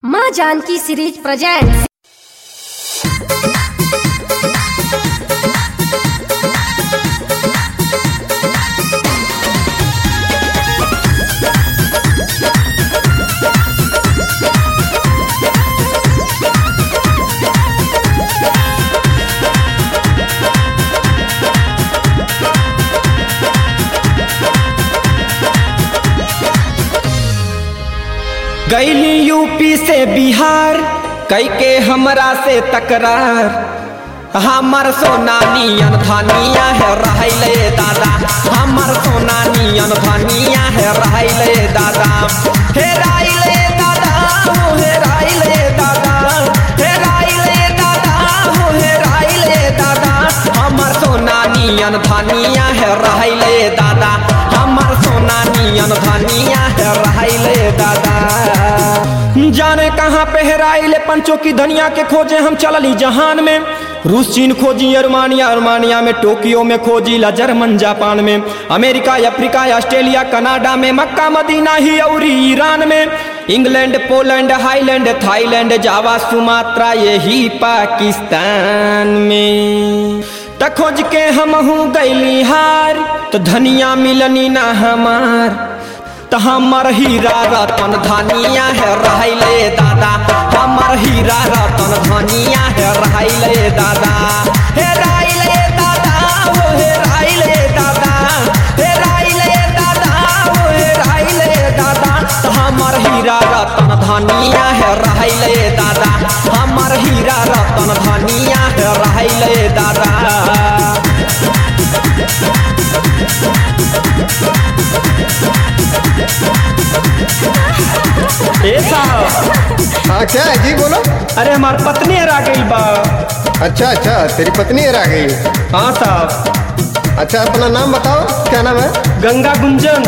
माँ Janki series presents गैली UP से बिहार कई के हमरा से तकरार हमर सोना नियन धनिया है रहले दादा हमर सोना नियन धनिया है रहले दादा हे राइले दादा हो हे राइले दादा हे राइले दादा हो हे राइले दादा हमर सोना नियन धनिया है रहले दादा हमर सोना नियन धनिया है रहले दादा जाने कहाँ पे हेराइले पंचों की धनिया के खोजे हम चलली जहान में रूस चीन खोजी अरमानिया अरमानिया में टोक्यो में खोजी ला जर्मन जापान में अमेरिका अफ्रीका ऑस्ट्रेलिया कनाडा में मक्का मदीना ही और ईरान में England Poland Highland Thailand Java Sumatra यही पाकिस्तान में त खोज के हम हूँ गैली हार तो धनिया मिलनी ना हमार त हमर हीरा रतन धनिया है रहले दादा हमर हीरा रतन धनिया है रहले दादा हे राइले दादा हो हे राइले दादा हे राइले दादा हो हे राइले दादा त हमर हीरा रतन धनिया है रहले दादा हमर हीरा रतन धनिया है रहले दादा ए साहब हाँ क्या है जी बोलो अरे हमार पत्नी हरा गई बा अच्छा अच्छा तेरी पत्नी हरा गई हाँ साहब अच्छा अपना नाम बताओ क्या नाम है गंगा गुंजन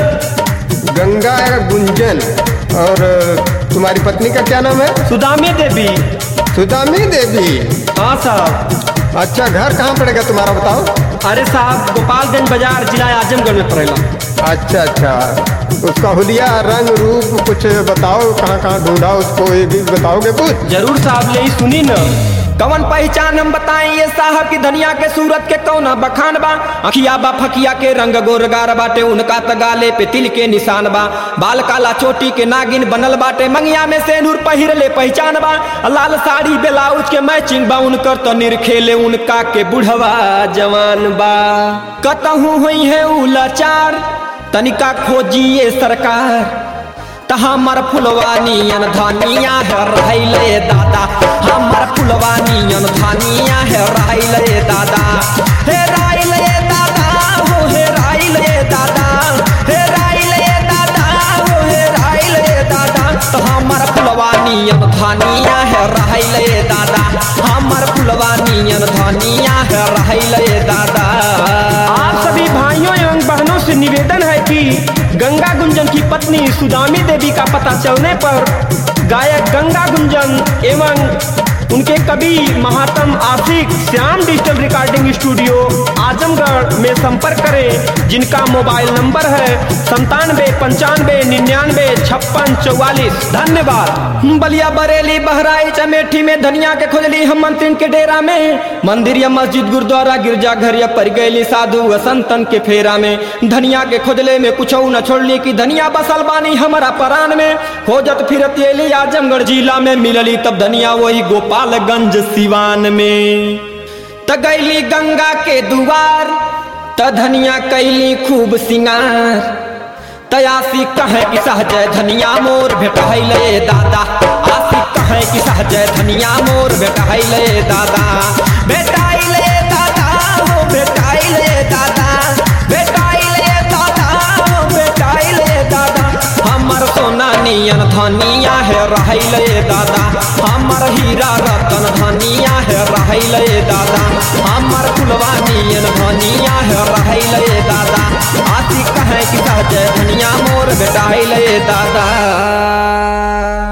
गंगा गुंजन और अ, तुम्हारी पत्नी का क्या नाम है सुदामी देवी सुदामी देवी हाँ साहब अच्छा घर कहाँ पड़ेगा तुम्हारा बताओ अरे साहब गोपालगंज बाजार जिला आजमगढ़ में पड़ेगा अच्छा अच्छा उसका हुलिया रंग रूप कुछ बताओ कहाँ कहाँ ढूंढा उसको ये भी बताओगे कुछ जरूर साहब ले सुनी न कवन पहचान हम बताएं ये साहब की धनिया के सूरत के कौना बखान बा अखिया बा फकिया के रंग गोरगार बाटे उनका तगाले पे तिल के निशान बा बाल काला चोटी के नागिन बनल बाटे मंगिया में सेनूर पहिर ले पहचान बा लाल साड़ी ब्लाउज के मैचिंग बा उनकर तो निरखेले उनका के बुढ़वा जवान बा कतहू हुई है उ लाचार तनिका खोजिए सरकार त हमर फुलवानियन धनिया है रहले दादा हमर फुलवानियन धनिया है रहले दादा हे राइले दादा हो हे राइले दादा हे राइले दादा हो हे राइले दादा त हमर फुलवानियन धनिया है रहले दादा हमर फुलवानियन धनिया है रहले दादा आप सभी भाइयों एवं बहनों से निवेदन है कि गंगा गुंजन की पत्नी सुदामी देवी का पता चलने पर गायक गंगा गुंजन एवं उनके कवि महात्म आशिक Shyam digital recording studio Azamgarh में संपर्क करें जिनका मोबाइल नंबर है संतानवे पंचानवे निन्यानवे छप्पन चौवालीस धन्यवाद बलिया बरेली बहराइच अमेठी में धनिया के खोजली हम मंत्रिन के डेरा में मंदिर या मस्जिद गुरुद्वारा गिरजा घर या पर गैली साधु व संतन के फेरा में धनिया के खोजले में कुछ न छोड़ली की धनिया बसल बानी हमारा परान में खोजत फिरत एली आजमगढ़ जिला में मिलली तब धनिया वही गोपालगंज सिवान में त गैली गंगा के दुआर त धनिया कैली खूब सिंगार तयासी कहे कि सहजय धनिया मोर भेटहैले दादा आसी कहे कि सहजय धनिया मोर भेटहैले दादा भेटाइले दादा हो भेटाइले दादा भेटाइले दादा हो भेटाइले दादा हमर सोना नियन धनिया है रहले दादा हमर हीरा रतन धनिया है रहले दादा हमर फुलवा नियन धनिया है रहले दादा आती कहे कि सहजय धनिया मोर बेटाइले दादा